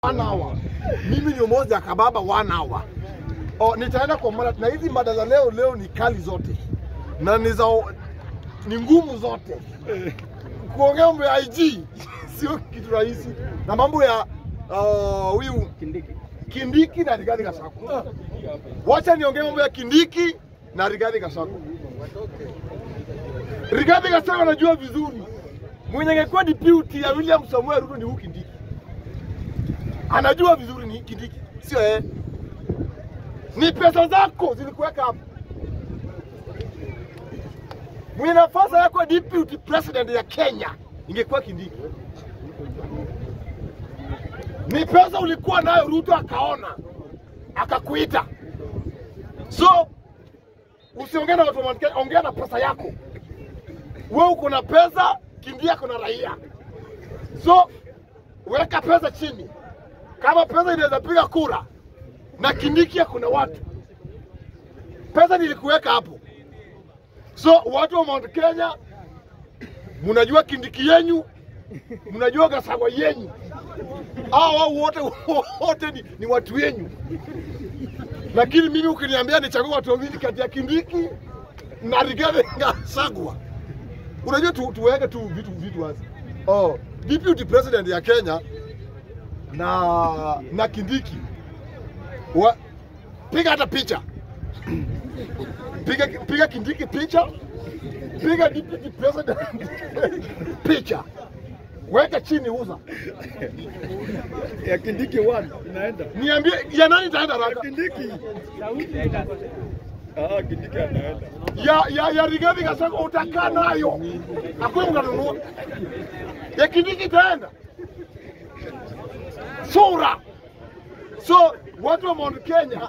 one hour. Mimi ni umoja kababa one hour. Oh, nitaenda kwa mada na hizi mada za leo leo ni kali zote na ni za ni ngumu zote. Kuongea mambo ya IG sio kitu rahisi, na mambo ya uh, huyu Kindiki na Rigathi Gachagua. Wacha niongee mambo ya Kindiki na Rigathi Gachagua. Rigathi Gachagua anajua vizuri mwenye angekuwa deputy ya William Samuel Ruto ni huyu Kindiki. Anajua vizuri ni Kindiki, sio yeye. Ni pesa zako zilikuweka hapo. Mwenye nafasi yako deputy president ya Kenya ingekuwa Kindiki. Ni pesa ulikuwa nayo, Ruto akaona akakuita. So usiongee na watu wa Mount Kenya, ongea na pesa yako. Wewe uko na pesa, Kindiki ako na raia. So weka pesa chini, kama pesa inaweza piga kura na Kindiki kuna watu, pesa nilikuweka hapo. So watu wa Mount Kenya, mnajua Kindiki yenyu, mnajua Gachagua yenyu, hao wao wote wote ni, ni watu wenyu, lakini mimi ukiniambia nichague watu wawili kati ya Kindiki na Rigathi Gachagua, unajua tu, tuweke tu vitu vitu wazi. Oh, deputy president ya Kenya na na Kindiki wa, piga hata picha piga, piga Kindiki picha, piga deputy president picha, weka chini, uza. ya Kindiki one inaenda Niambie ya nani itaenda haraka? Kindiki. Ah, Kindiki anaenda. Ya ya ya Rigathi Gachagua utakaa nayo, hakuna mtanunua. Ya Kindiki itaenda sura. So watu wa Mount Kenya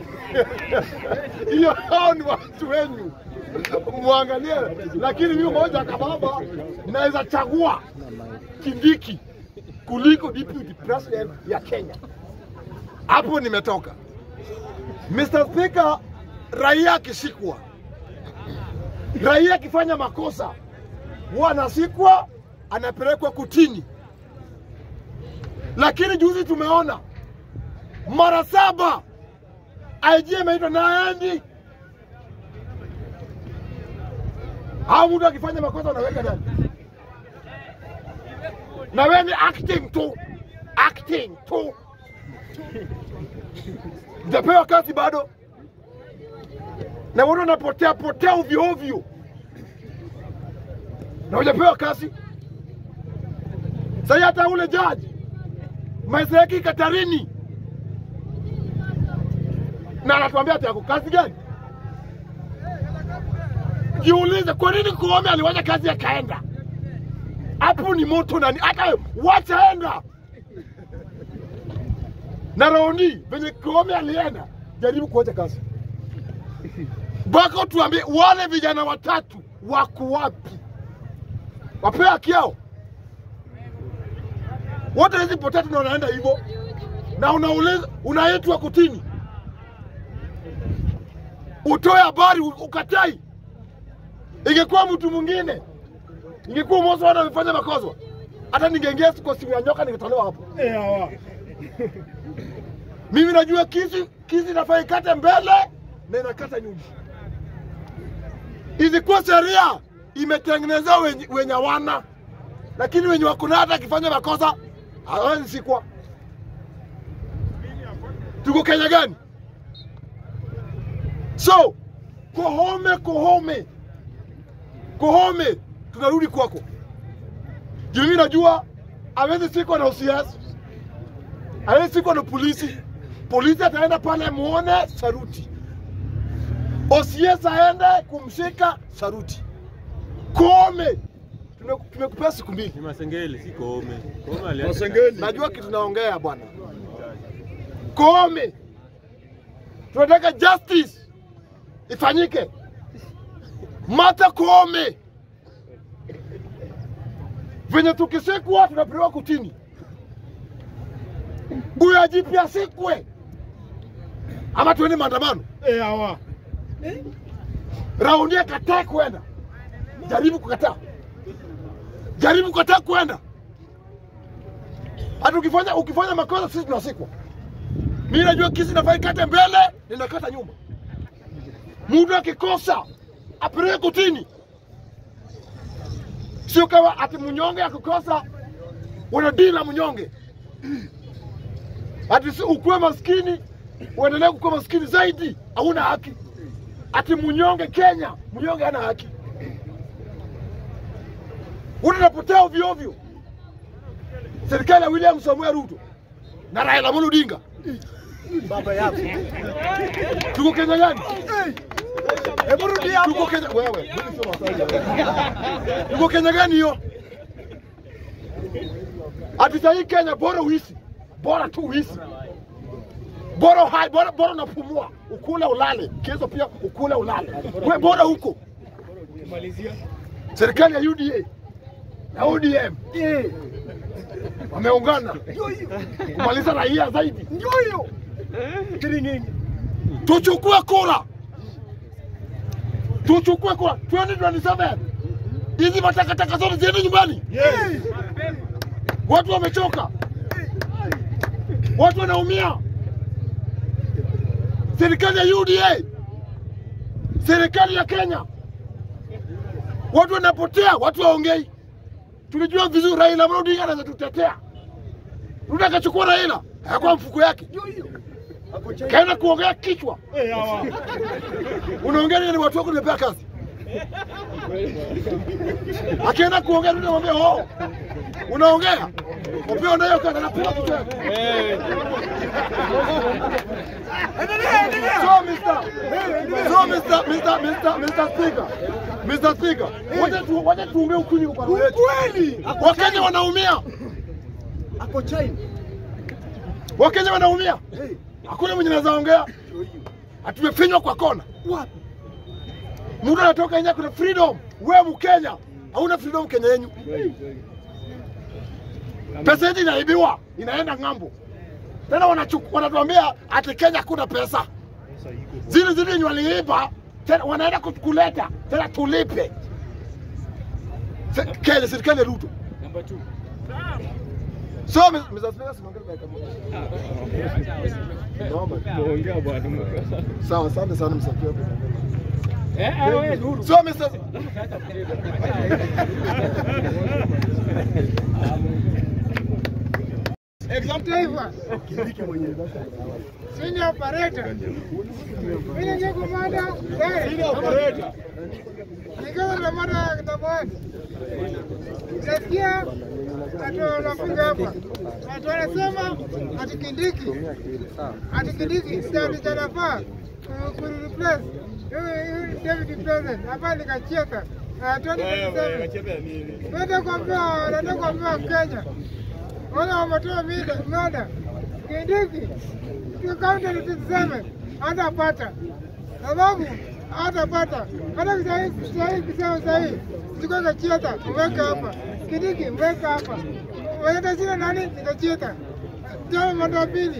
hiyo hao ni watu wenyu, mwangalie. Lakini mimi moja kababa, naweza chagua Kindiki kuliko deputy president ya Kenya. Hapo nimetoka. Mr. Speaker, raia akishikwa, raia akifanya makosa huwa anasikwa, anapelekwa kutini. Lakini juzi tumeona mara saba IG ameitwa naendi, au mtu akifanya makosa unaweka ndani, na wewe ni acting tu, acting tu, hujapewa kazi bado, na watu wanapotea potea ovyo ovyo, na hujapewa kazi. Sasa hata ule jaji maisha yake Katarini na anatuambia ati ako kazi gani? Jiulize, kwa nini Koome aliwacha kazi akaenda? Hapo ni moto nani? Hata wacha enda na Roni venye Koome alienda, jaribu kuacha kazi bako, tuambie wale vijana watatu wako wapi? Wapea haki yao wote hizi potatu na wanaenda hivyo, na unauliza unaitwa kutini utoe habari ukatai. Ingekuwa mtu mwingine, ingekuwa Mose wana amefanya makosa, hata ningeingia kwa simu ya nyoka ningetolewa hapo. Eh, hawa. Mimi najua kizi kizi inafaa ikate mbele na inakata nyuma. Ilikuwa sheria imetengenezewa wenye, wenye wana, lakini wenye wako nayo hata akifanya makosa hawezi sikwa. Tuko Kenya gani? So Kohome, Kohome, Kohome, tunarudi kwako. Juu mimi najua hawezi sikwa na OCS, hawezi sikwa na polisi. Polisi ataenda pale muone saruti, OCS aende kumshika saruti. Kohome, tume- tumekupea siku mbili. Ni Masengeli, si Koome. Koome aliacha Masengeli. Najua kitu naongea bwana. Koome, tunataka justice ifanyike. Martha Koome, venye tukisikwa tunapelekwa kutini, huyo ajipi asikwe ama tuende maandamano. Eh, hawa. Raundi akatae kwenda, jaribu kukataa, jaribu kukataa kwenda. Hata ukifanya ukifanya makosa sisi tunasikwa. Mimi najua kesi inafaa ikate mbele, ninakata nyuma. Mtu akikosa apeleke kotini, sio kama ati mnyonge akikosa unadili na mnyonge, ati si ukuwe maskini uendelee kukuwa maskini zaidi, hauna haki. Ati mnyonge Kenya, mnyonge hana haki. Unapotea ovyo ovyo. Serikali ya William Samuel Ruto na Raila Amolo Odinga Baba yako. tuko Kenya gani? Hebu rudi hapo. Tuko Kenya wewe, mimi sio Masai. Tuko Kenya gani hiyo? Ati sahii Kenya bora uishi, bora tu uishi, bora hai, bora, bora unapumua, ukule ulale, kesho pia ukule ulale, we bora huko. Malizia. Serikali ya UDA na ODM wameungana kumaliza raia zaidi. Ndio hiyo. Kiringini. tuchukue kura, tuchukue kura 2027 hizi matakataka zote ziende nyumbani. Yes. Watu wamechoka, watu wanaumia. Serikali ya UDA, serikali ya Kenya, watu wanapotea, watu waongei. Tulijua vizuri Raila Amolo Odinga anaweza tutetea. Ruto akachukua Raila, hayakuwa mfuko yake, Ndio hiyo. Hapo chai. kaenda kuongea kichwa. Eh, hawa. Unaongea nini? Watu wako nimepea kazi. Akienda kuongea tu namwambia oh, unaongea upewa nayo kazi, anapiga kichwa yake. Endelea, endelea. So Mr. So Mr. Mr. Mr. Mr. Speaker. Mr. Speaker. Wacha tu wacha tuongee ukweli kwa roho yetu. Ukweli. Wakenya wanaumia. Hapo chai. Wakenya wanaumia. Hey. Hakuna mwenye anaweza ongea. Hatumefinywa kwa kona. Wapi? Mtu anatoka nje kuna freedom. Wewe Mkenya hauna freedom Kenya yenyu. Pesa yetu inaibiwa, inaenda ng'ambo. Tena wanachukua wanatuambia ati Kenya hakuna pesa. Zile zile yenye waliiba tena wanaenda ku- kuleta tena tulipe. Se- Kenya serikali ya Ruto. Number 2. So Mr. Speaker, simuongee dakika moja. Naomba. Muongea bwana. Sawa, asante sana Mr. Speaker. Eh, wewe Nuru. So Mr. Taifa, senior operator, mimi ndio komanda gari, Operator. nikiwa na mada namba one. Nasikia ati wanafika hapa ati wanasema ati Kindiki ati Kindiki ndio chanafaa kureplace huyu David President hapa nikacheka. Ah, 2027 Unacheza nini? Nataka kuambia nataka kuambia Kenya wale wametoa mida mada Kindiki kaunti tuseme hatapata sababu hatapata hata sahii sahii kusema sahii chukua kachieta uweke hapa Kindiki uweke hapa wanaenda zile nani nikachieta tena mada ya pili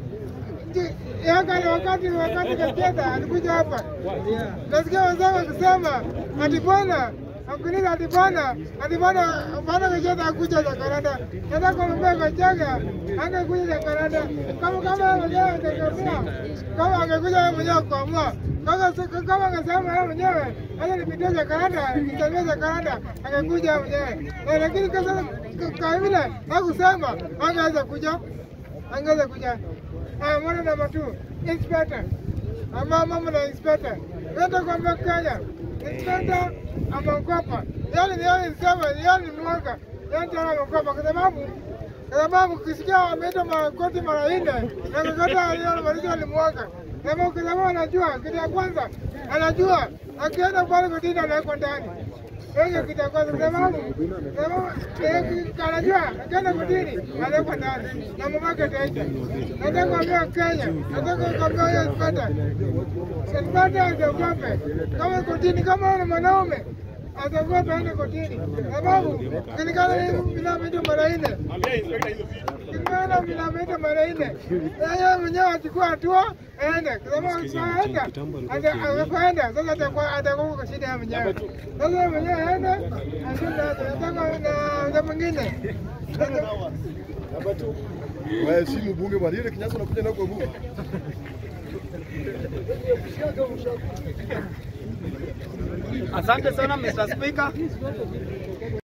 Yakale wakati wakati Kachieta alikuja hapa, nasikia wenzangu wakisema ati bwana akuuliza ati bwana ati bwana bwana Kachieta akuja Jakarta, nataka kumwambia Kachaga angekuja Jakarta kama kama yeye mwenyewe angekamua kama angekuja yeye mwenyewe kuamua kama kama angesema yeye mwenyewe acha nipitie Jakarta nitamia Jakarta angekuja yeye mwenyewe, Eh, lakini kasa kwa vile hakusema angeweza kuja angeweza kuja Ah, mwana namba two, inspector. Ama mama na inspector. Nenda kwa Kenya. Inspector ameogopa. Yaani ni yaani sema yaani ni mwaka. Yaani tena ameogopa kwa sababu kwa sababu ukisikia ameenda makoti mara nne na kakata yale malizo alimwaga. Kama kwa sababu anajua kitu ya kwanza anajua akienda pale kotini anawekwa ndani. Hiyo kitu ya kwanza kwa sababu kwa sababu eh, anajua akienda kotini anawekwa ndani na mamake ataisha. Nataka kuambia Kenya, nataka kuambia hiyo Spata, Spata asiogope kama kotini, kama wewe ni mwanaume asiogope aende kotini, sababu kilikana vinavyoitwa mara nne Ambia inspector hizo vitu. Nimeona vinavyoitwa mara nne. Yeye mwenyewe achukua hatua aende, kwa sababu asipoenda asipoenda sasa atakuwa atakuwa kwa shida ya mwenyewe. Sasa yeye mwenyewe aende ashinde hapo. Nataka na na mwingine Waheshimu bunge bwana. Ile kinyasa unakuja nao kwa bunge. Asante sana Mr. Speaker.